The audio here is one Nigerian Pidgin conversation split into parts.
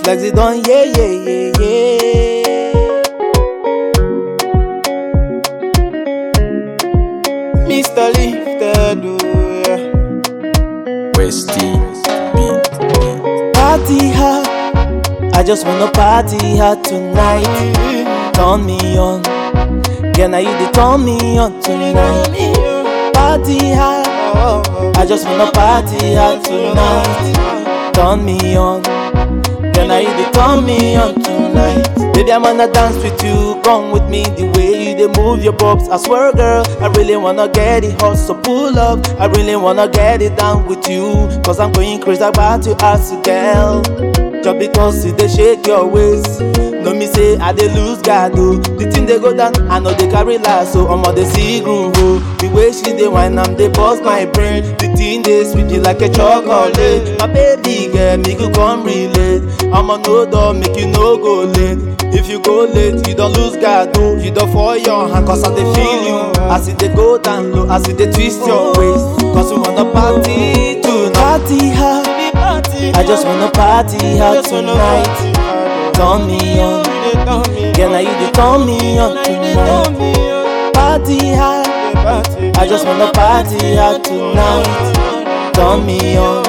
Flexi don yeah yeah yeah yeah. Mr. Lifted, oh yeah. Westy beat. Party hard, I just wanna party hard tonight. Turn me on, can I you the turn me on tonight? Party hard, I just wanna party hard tonight. Turn me on, can I you the turn me on tonight? Baby, I wanna dance with you, come with me the way you dey move your bobs. I swear, girl, I really wanna get it hot, so pull up. I really wanna get it down with you, cause I'm going crazy about you as a girl. Just because you dey shake your waist, no me say I dey lose guard oh. The thing dey go down, I know they carry last, so I'ma dey see groove oh. The way she dey whine, I'm dey bust my brain. The thing dey sweet me like a chocolate. My baby girl, make you come relate. I'ma no door, make you no go late. If you go late, you don't lose guard oh. You don't fall your hand, cause I dey feel you. As it dey go down low, as it dey twist your waist. Cause we wanna party tonight. Party hard. I just wanna party hard tonight. Turn me on, can I you the turn me on tonight? Party hard, I just wanna party hard tonight. Turn me on,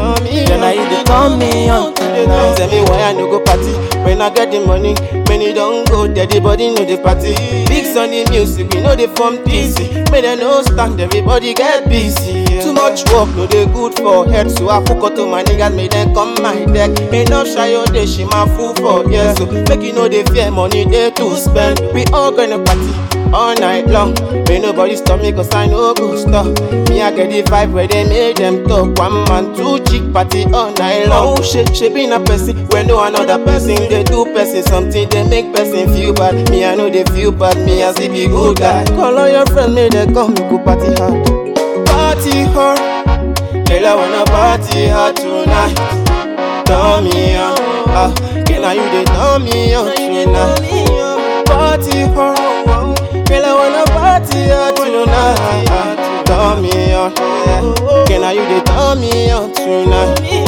can I you the turn me on tonight? Tell me why I no go party when I get the money. Many don't go there, the body know the party. Big sunny music, we know they form DC. May they no stand, everybody get busy. yeah. Too much work, no they good for head. So I fuck out to my niggas, make them come my deck. Enough shy all day, she my fool for yeah. So make you know they fear money they to spend. We all gonna party all night long. May nobody stop me cause I know go stop. Me I get the vibe where they make them talk. One man, two chick party all night long. Oh shit, she been a person when no another person they do person something they make person feel bad. Me I know they feel bad. Me I see be good guy. Call all your friends, may they come we go party hard. Party hard, girl I wanna party hard tonight. Turn me on, ah, girl I you they turn me on tonight. Party hard, girl I wanna party hard tonight. Turn me on, girl I you they turn me on tonight.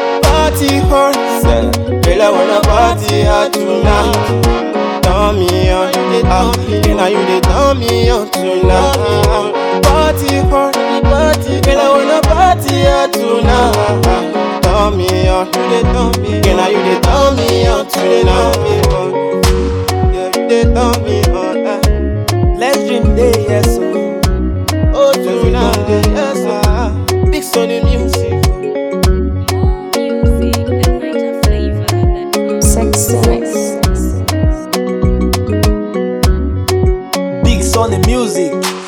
Party hard, girl I wanna party hard tonight. Turn me on, ah, girl I you they turn me on tonight. Party hard, party, girl I wanna party hard tonight. Turn me on, you they turn me, girl I you they turn me on tonight. Yeah, you they turn me on. eh. Let's dream day, yes oh. Oh, tonight, yes, ah. Big Sonny music. More music and niger flavor. Sexy mix. Big Sonny music.